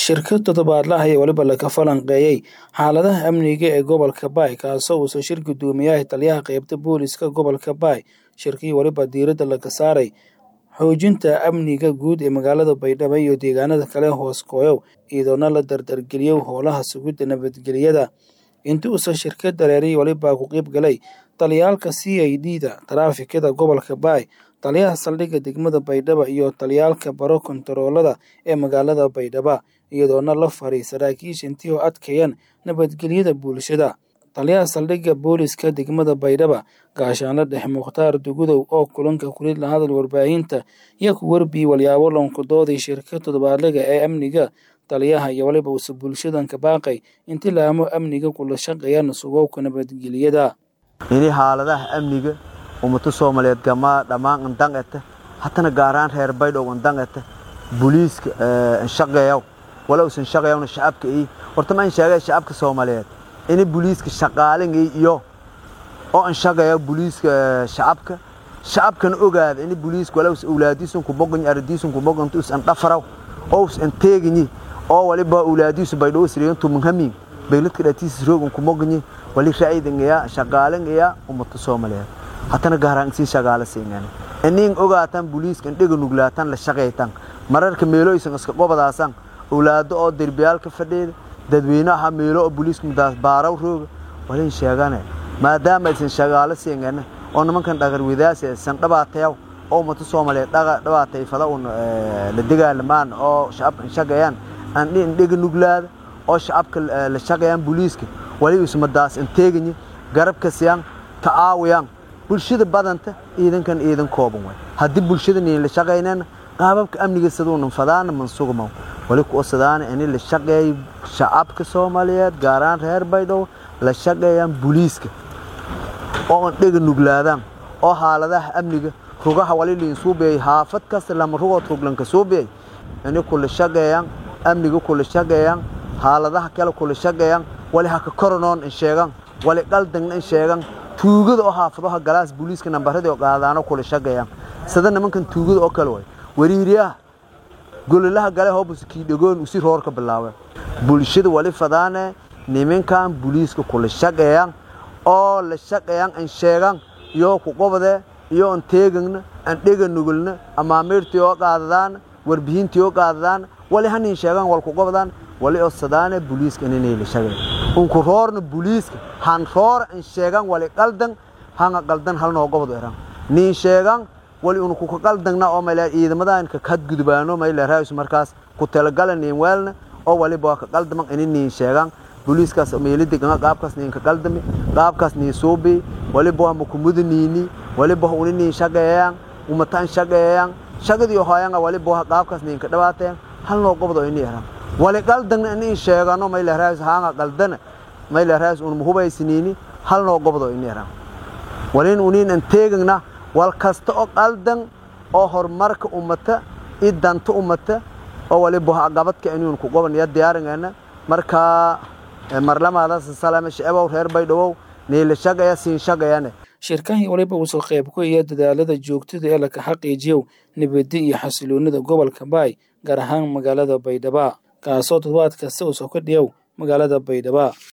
shirka toddobaadle ah ayaa weliba laga falanqeeyey xaaladaha amniga ee gobolka baay kaasoo uusan shir guddoomiyaha taliyaha qeybta booliska gobolka baay shirkii weliba diiradda laga saaray xoojinta amniga guud ee magaalada baydhabo iyo deegaanada kale hoos kooyow iyadoona la dardargeliyo howlaha sugidda nabadgelyada intii uusan shirka dareeray weliba ku qeyb galay taliyaalka c i d da taraafikada gobolka baay taliyaha saldhigga degmada baydhabo iyo taliyaalka baro kontaroolada ee magaalada baydhaba iyadoona la faray saraakiisha intii oo adkeeyaan nabadgelyada bulshada taliyaha saldhigga booliska degmada baydhaba gaashaanle dhexe mukhtaar dugudow oo kulanka kulid la hadal warbaahinta iyo ku warbiyey walyaabo lonkudooday shirka toddobaadlaga ee amniga taliyaha iyo waliba uuse bulshadan ka baaqay intii laamo amniga kula shaqeeyaan sugowka nabadgelyada ini xaaladaha amniga ummado soomaaliyeed gamaa dhammaan andang ete hatana gaaraan reer baydhow andang ete booliiska nshaqeeyaw wala usan shaqeeyawna shacabka ii horta ma in sheegay shacabka soomaaliyeed ini booliiska shaqaalingii iyo oo anshaqeeya booliiska shacabka shacabkana ogaada ini booliiska wala us awlaadiisun ku boqanyi ardiisun ku boqantu us andhafaraw oo us anteeganyi oo waliba awlaadiisu baydhow siriyantu manhamin bayladka dhatiisa roogan ku moqanyi wali ra'idangaya shaqaalingaya ummado soomaaliyeed hatana gaaraan sii shaqaale siingan inin ogaatan booliiska indhiga nuglaatan la shaqaytan mararka meeloysan iska qobadaasan awlaado oo derbiyaalka fadhiida dadweynaha meelo oo booliiska mudaas baaraw rooga walin sheegane maadaama aysan shaqaale siingan oo nimankan dhagar wadaasi aysan dhabaatayaw oo ummado soomaaliyeed dhabaatay fada un la dagaalamaan oo shacabka shaqeeyaan aan indhiga nuglaada oo shacabka la shaqeeyaan booliiska wali ismadaas inteeganyi garabka siyaan tacaawiyaan bulshada badanta ciidankan ciidan kooban way haddii bulshada niin la shaqaynana qaababka amniga siduunan fadaana mansugmaw wali ku osadaana ini la shaqeeyo shacabka soomaaliyeed gaaraan reer baydhow la shaqeeyaan booliiska oo an dhega nuglaadaan oo xaaladaha amniga rugaha wali liin suubiyay haafad kasta lama rugood ruglanka suubiyay ini kula shaqeeyaan amniga kula shaqeeyaan xaaladaha kale kula shaqeeyaan wali haka koronoon in sheegan wali qaldangna in sheegan tuugada oo haafadaha galaas booliiska nambaradii oo qaadaano kula shaqeeyaan sida nimankan tuugada oo kale way wariiriyaha gololaha gale hoobus kii dhagoon usi roorka bilaawe bulshada wali fadaane nimankan booliiska kula shaqeeyaan oo la shaqeeyaan in sheegan iyo ku qobade iyo an teegagna an dhega nugulna amaamiirtii oo qaadadaan warbihintii oo qaadadaan wali hanin sheegan wal ku qobadaan wali oo sadaane booliiska inay la shaqeeyo unku roorna booliiska han roor in sheegan wali qaldan hanga qaldan hal noo gobod eran niin sheegan wali unku ka qaldangna oo mayla ciidamadan ka kadgudubaano mayla raayus markaas ku talagalan niin weelna oo wali baa ka qaldaman in niin sheegan booliiskaas meelida ganga qaabkaas niin ka qaldami qaabkaas niin suubi wali baa ma ku mudaniini wali baa uni niin shaqeeyaan umatan shaqeeyaan shaqadii hooyanga wali baa qaabkaas niin ka dhawaateen hal noo gobod oo inii eran wali qaldangna in sheegano mayla raayus hanga qaldana mayla raayus un muhubaysiniini hal noo gobod oo inii eran walin uniin an teegagna wal kasta oo qaldan oo horumarka ummata i danta ummata oo waliba gabadka inuun ku gobanaya diyaaringeena markaa marlamaadaas salaame shacabow reer baydhawow niila shaqaya siin shaqayane shirkahii waliba uusoo qayb ku iya dadaalada joogtada ee laka xaqiijiyow nabadda iyo xasiloonida gobolka baay gaar ahaan magaalada baydhaba kaasoo toddobaad kasta uusoo ka dhiyow magaalada baydhaba